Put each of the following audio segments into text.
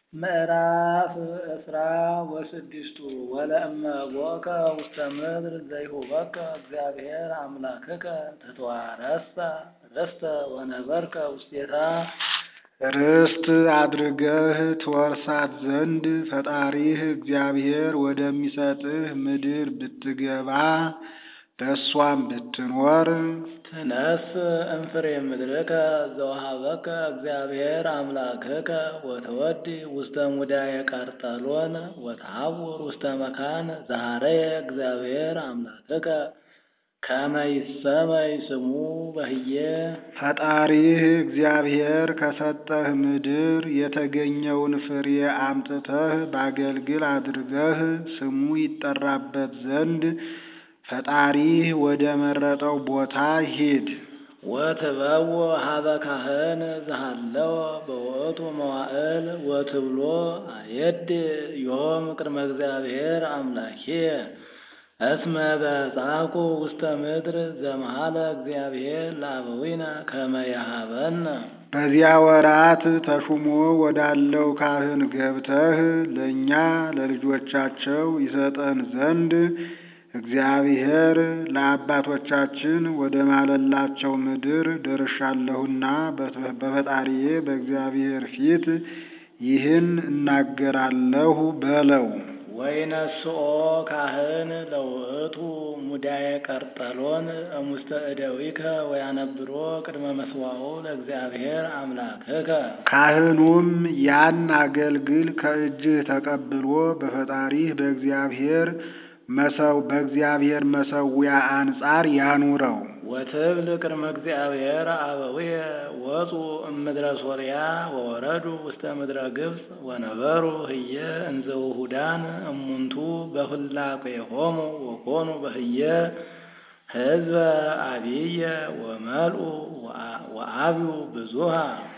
ምዕራፍ ዕስራ ወስድስቱ ወለእመ ቦከ ውስተ ምድር ዘይሁበከ እግዚአብሔር አምላክከ ተተዋረሳ ርስተ ወነበርከ ውስቴታ ርስት አድርገህ ትወርሳት ዘንድ ፈጣሪህ እግዚአብሔር ወደሚሰጥህ ምድር ብትገባ በእሷም ብትኖር ትነስ እምፍሬ ምድርከ ዘወሃበከ እግዚአብሔር አምላክከ ወተወዲ ውስተ ሙዳየ ቀርጠሎን ወተሐውር ውስተ መካን ዘሃረየ እግዚአብሔር አምላክከ ከመ ይሰመይ ስሙ በህየ ፈጣሪህ እግዚአብሔር ከሰጠህ ምድር የተገኘውን ፍሬ አምጥተህ በአገልግል አድርገህ ስሙ ይጠራበት ዘንድ ፈጣሪህ ወደ መረጠው ቦታ ሂድ። ወትበው ሀበ ካህን ዘሃለወ በውእቱ መዋዕል ወትብሎ አየድ ዮም ቅድመ እግዚአብሔር አምላኪየ እስመ በጻኩ ውስተ ምድር ዘመሃለ እግዚአብሔር ለአበዊነ ከመ የሃበነ በዚያ ወራት ተሹሞ ወዳለው ካህን ገብተህ ለእኛ ለልጆቻቸው ይሰጠን ዘንድ እግዚአብሔር ለአባቶቻችን ወደ ማለላቸው ምድር ደርሻለሁና በፈጣሪዬ በእግዚአብሔር ፊት ይህን እናገራለሁ በለው። ወይነስኦ ካህን ለውእቱ ሙዳየ ቀርጠሎን እሙስተ እደዊከ ወያነብሮ ቅድመ መስዋዕሁ ለእግዚአብሔር አምላክከ ካህኑም ያን አገልግል ከእጅህ ተቀብሎ በፈጣሪህ በእግዚአብሔር መሰው በእግዚአብሔር መሰዊያ አንጻር ያኑረው። ወትብል ቅድመ እግዚአብሔር አበዊየ ወፁ እምድረ ሶርያ ወወረዱ ውስተ ምድረ ግብፅ ወነበሩ ህየ እንዘ ውሁዳን እሙንቱ በፍላቄሆሙ ወኮኑ በህየ ህዝበ አብየ ወመልኡ ወአብዩ ብዙሃ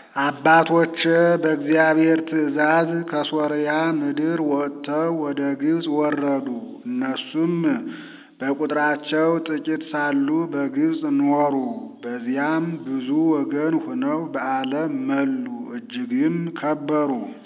አባቶች በእግዚአብሔር ትእዛዝ ከሶርያ ምድር ወጥተው ወደ ግብፅ ወረዱ። እነሱም በቁጥራቸው ጥቂት ሳሉ በግብፅ ኖሩ። በዚያም ብዙ ወገን ሆነው በዓለም መሉ፣ እጅግም ከበሩ።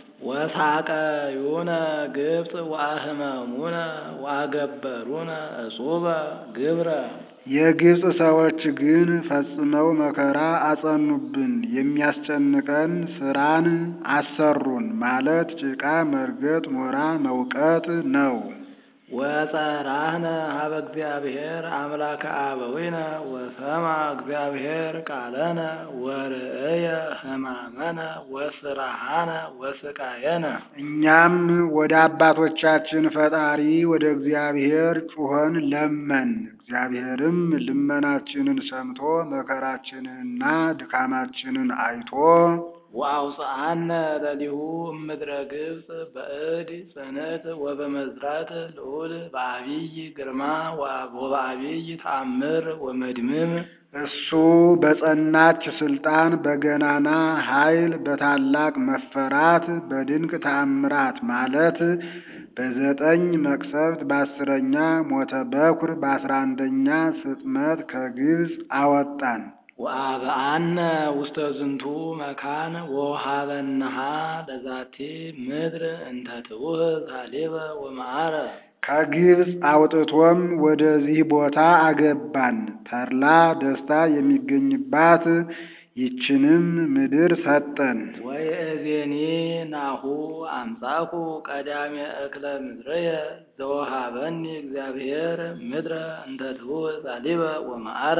ወሳቀዩነ ግብፅ ወአህመሙነ ወአገበሩነ እጹበ ግብረ የግብፅ ሰዎች ግን ፈጽመው መከራ አጸኑብን፣ የሚያስጨንቀን ስራን አሰሩን። ማለት ጭቃ መርገጥ፣ ኖራ መውቀጥ ነው። ወጸራህነ ሀበ እግዚአብሔር አምላከ አበዊነ ወሰማ እግዚአብሔር ቃለነ ወርእየ ሕማመነ ወስራሃነ ወስቃየነ። እኛም ወደ አባቶቻችን ፈጣሪ ወደ እግዚአብሔር ጩኸን ለመን። እግዚአብሔርም ልመናችንን ሰምቶ መከራችንንና ድካማችንን አይቶ ወአውፅአነ ለሊሁ እምድረ ግብፅ በእድ ጽንዕት ወበመዝራት ልዑል በአቢይ ግርማ ወበአቢይ ተአምር ወመድምም እሱ በጸናች ስልጣን በገናና ኃይል በታላቅ መፈራት በድንቅ ተአምራት ማለት በዘጠኝ መቅሰፍት በአስረኛ ሞተ በኩር በአስራ አንደኛ ስጥመት ከግብፅ አወጣን። ወአብአነ ውስተ ዝንቱ መካን ወሃበነሃ ለዛቲ ምድር እንተ ትውህብ ሀሊበ ወመዓረ ከግብፅ አውጥቶም ወደዚህ ቦታ አገባን። ተድላ ደስታ የሚገኝባት ይችንም ምድር ሰጠን። ወይእዜኒ ናሁ አምጻኩ ቀዳሜ እክለ ምድርየ ዘወሃበኒ እግዚአብሔር ምድረ እንተ ትውህብ ሀሊበ ወመዓረ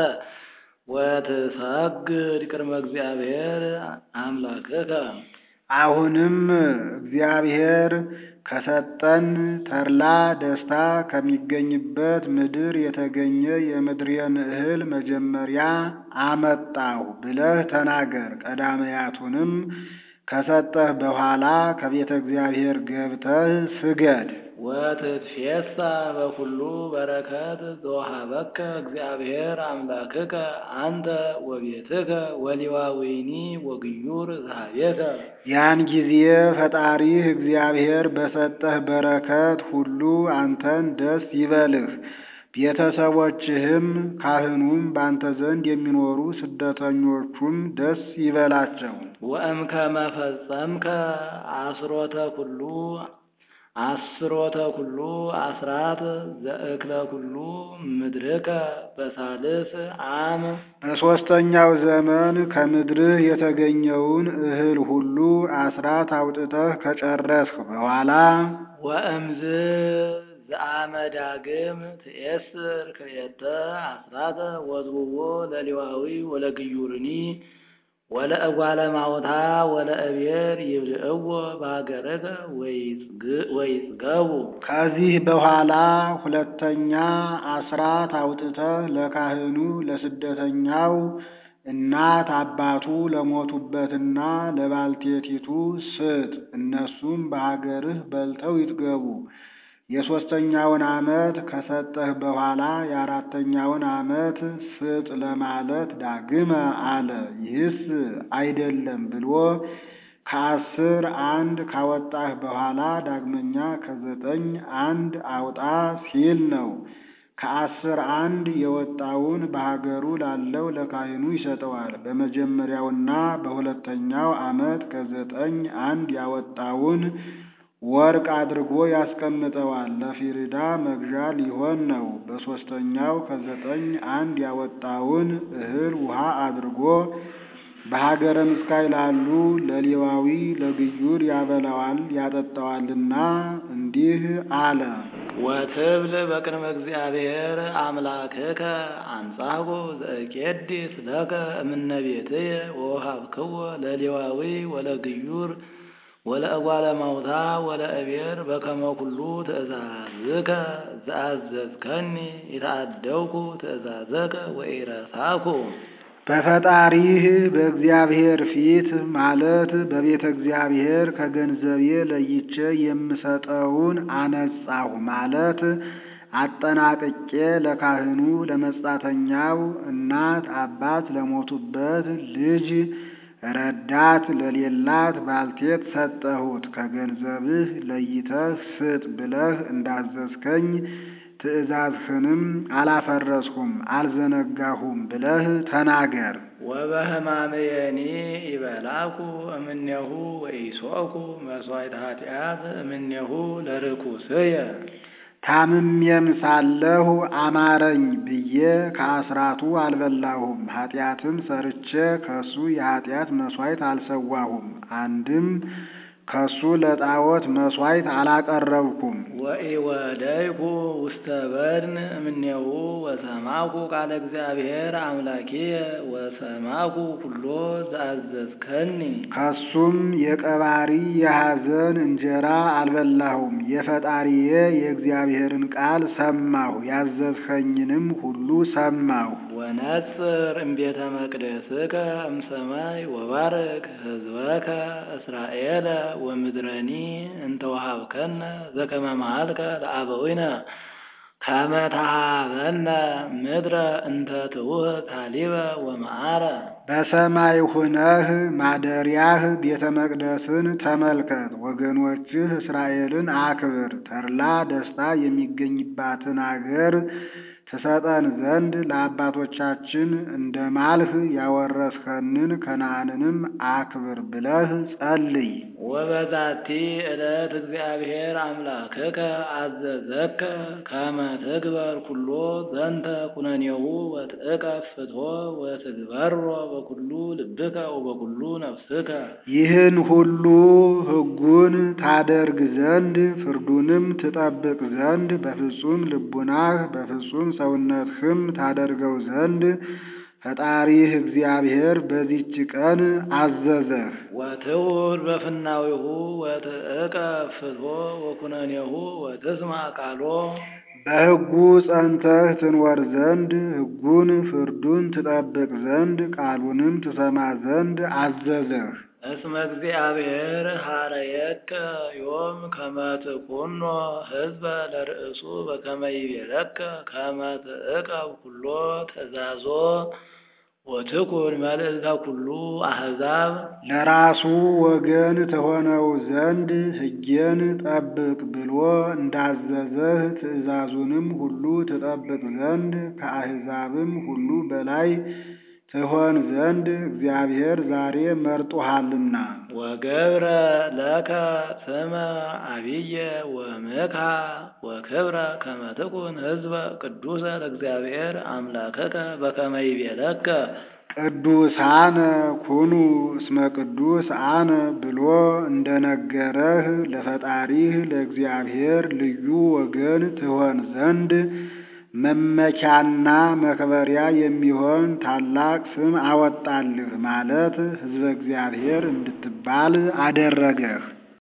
ወትሰግድ ቅድመ እግዚአብሔር አምላክከ። አሁንም እግዚአብሔር ከሰጠን ተድላ ደስታ ከሚገኝበት ምድር የተገኘ የምድሬን እህል መጀመሪያ አመጣሁ ብለህ ተናገር። ቀዳማያቱንም ከሰጠህ በኋላ ከቤተ እግዚአብሔር ገብተህ ስገድ። ወትትፌሳ በኩሉ በረከት ዘወሃበከ እግዚአብሔር አምላክከ አንተ ወቤትከ ወሊዋዊኒ ወግዩር ዝሃቤከ። ያን ጊዜ ፈጣሪህ እግዚአብሔር በሰጠህ በረከት ሁሉ አንተን ደስ ይበልህ፣ ቤተሰቦችህም ካህኑም ባንተ ዘንድ የሚኖሩ ስደተኞቹም ደስ ይበላቸው። ወእምከመ ፈጸምከ አስሮተ ኩሉ አስሮተ ኩሉ አስራት ዘእክለ ኩሉ ምድርከ በሳልስ አም በሦስተኛው ዘመን ከምድርህ የተገኘውን እህል ሁሉ አስራት አውጥተህ ከጨረስህ በኋላ ወእምዝ ዘአመ ዳግም ትኤስር ክልኤተ አስራተ ወዝውዎ ለሌዋዊ ወለግዩርኒ ወለእጓለ ማውታ ወለእቤር ይብልዕዎ በሀገርከ ወይጽገቡ። ከዚህ በኋላ ሁለተኛ አስራት አውጥተህ ለካህኑ ለስደተኛው እናት አባቱ ለሞቱበትና ለባልቴቲቱ ስጥ። እነሱም በሀገርህ በልተው ይጥገቡ። የሦስተኛውን ዓመት ከሰጠህ በኋላ የአራተኛውን ዓመት ስጥ ለማለት ዳግመ አለ። ይህስ አይደለም ብሎ ከአስር አንድ ካወጣህ በኋላ ዳግመኛ ከዘጠኝ አንድ አውጣ ሲል ነው። ከአስር አንድ የወጣውን በሀገሩ ላለው ለካህኑ ይሰጠዋል። በመጀመሪያውና በሁለተኛው ዓመት ከዘጠኝ አንድ ያወጣውን ወርቅ አድርጎ ያስቀምጠዋል። ለፊሪዳ መግዣ ሊሆን ነው። በሦስተኛው ከዘጠኝ አንድ ያወጣውን እህል ውሃ አድርጎ በሀገረ ምስካይ ላሉ ለሌዋዊ ለግዩር ያበላዋል ያጠጣዋልና እንዲህ አለ። ወትብል በቅድመ እግዚአብሔር አምላክከ አንጻጎ ዘእቄድስ ለከ እምነ ቤትየ ወወሃብክዎ ለሌዋዊ ወለግዩር ወለእጓለ ማውታ ወለእቤር በከመ ኩሉ ትእዛዝከ ዘአዘዝከኒ የተአደውኩ ትእዛዘከ ወኢረሳኩ። በፈጣሪህ በእግዚአብሔር ፊት ማለት በቤተ እግዚአብሔር ከገንዘቤ ለይቼ የምሰጠውን አነጻሁ ማለት አጠናቅቄ ለካህኑ ለመጻተኛው እናት አባት ለሞቱበት ልጅ ረዳት ለሌላት ባልቴት ሰጠሁት። ከገንዘብህ ለይተህ ስጥ ብለህ እንዳዘዝከኝ ትእዛዝህንም አላፈረስሁም አልዘነጋሁም ብለህ ተናገር። ወበህማምየኒ ይበላኩ እምኔሁ ወኢሶኩ መሥዋዕተ ኃጢአት እምኔሁ ለርኩስየ ታምሜም ሳለሁ አማረኝ ብዬ ከአስራቱ አልበላሁም። ኃጢአትም ሰርቼ ከሱ የኃጢአት መሥዋዕት አልሰዋሁም። አንድም ከሱ ለጣዖት መሥዋዕት አላቀረብኩም። ወኢወደይኩ ውስተ በድን እምኔሁ ወሰማኩ ቃለ እግዚአብሔር አምላኪየ ወሰማኩ ኩሎ ዘአዘዝከኒ ከሱም የቀባሪ የሐዘን እንጀራ አልበላሁም። የፈጣሪዬ የእግዚአብሔርን ቃል ሰማሁ፣ ያዘዝኸኝንም ሁሉ ሰማሁ። ወነጽር እምቤተ መቅደስከ እምሰማይ ወባርክ ሕዝበከ እስራኤለ ወምድረኒ እንተ ወሀብከነ ዘከመ መሃልከ ለአበዊነ ከመ ተሃበነ ምድረ እንተ ትውህ ካሊበ ወመዓረ። በሰማይ ሁነህ ማደሪያህ ቤተ መቅደስን ተመልከት። ወገኖችህ እስራኤልን አክብር። ተድላ ደስታ የሚገኝባትን አገር ትሰጠን ዘንድ ለአባቶቻችን እንደ ማልህ ያወረስከንን ከነዓንንም አክብር ብለህ ጸልይ። ወበዛቲ ዕለት እግዚአብሔር አምላክከ አዘዘከ ከመ ትግበር ኩሎ ዘንተ ኩነኔሁ ወትእቀፍ ፍትሖ ወትግበሮ በኩሉ ልብከ ወበኩሉ ነፍስከ። ይህን ሁሉ ሕጉን ታደርግ ዘንድ ፍርዱንም ትጠብቅ ዘንድ በፍጹም ልቡናህ በፍጹም ሰውነትህም ታደርገው ዘንድ ፈጣሪህ እግዚአብሔር በዚች ቀን አዘዘህ። ወትውር በፍናዊሁ ወትእቀፍ ፍትሖ ወኩነኔሁ ወትስማ ቃሎ በሕጉ ጸንተህ ትኖር ዘንድ ሕጉን ፍርዱን ትጠብቅ ዘንድ ቃሉንም ትሰማ ዘንድ አዘዘህ። እስመ እግዚአብሔር ሀረየከ ዮም ከመ ትኩኖ ሕዝበ ለርእሱ በከመ ይቤለከ ከመ ትእቀብ ኩሎ ትእዛዞ ወትኩን መልዕልተ ኩሉ አሕዛብ ለራሱ ወገን ተሆነው ዘንድ ሕጌን ጠብቅ ብሎ እንዳዘዘህ ትእዛዙንም ሁሉ ትጠብቅ ዘንድ ከአሕዛብም ሁሉ በላይ ትሆን ዘንድ እግዚአብሔር ዛሬ መርጦሃልና። ወገብረ ለከ ስመ አብየ ወምክሐ ወክብረ ከመ ትኩን ሕዝበ ቅዱሰ ለእግዚአብሔር አምላከከ በከመ ይቤለከ ቅዱሳነ ኩኑ እስመ ቅዱስ አነ ብሎ እንደነገረህ ለፈጣሪህ ለእግዚአብሔር ልዩ ወገን ትሆን ዘንድ መመኪያና መክበሪያ የሚሆን ታላቅ ስም አወጣልህ ማለት ሕዝበ እግዚአብሔር እንድትባል አደረገህ።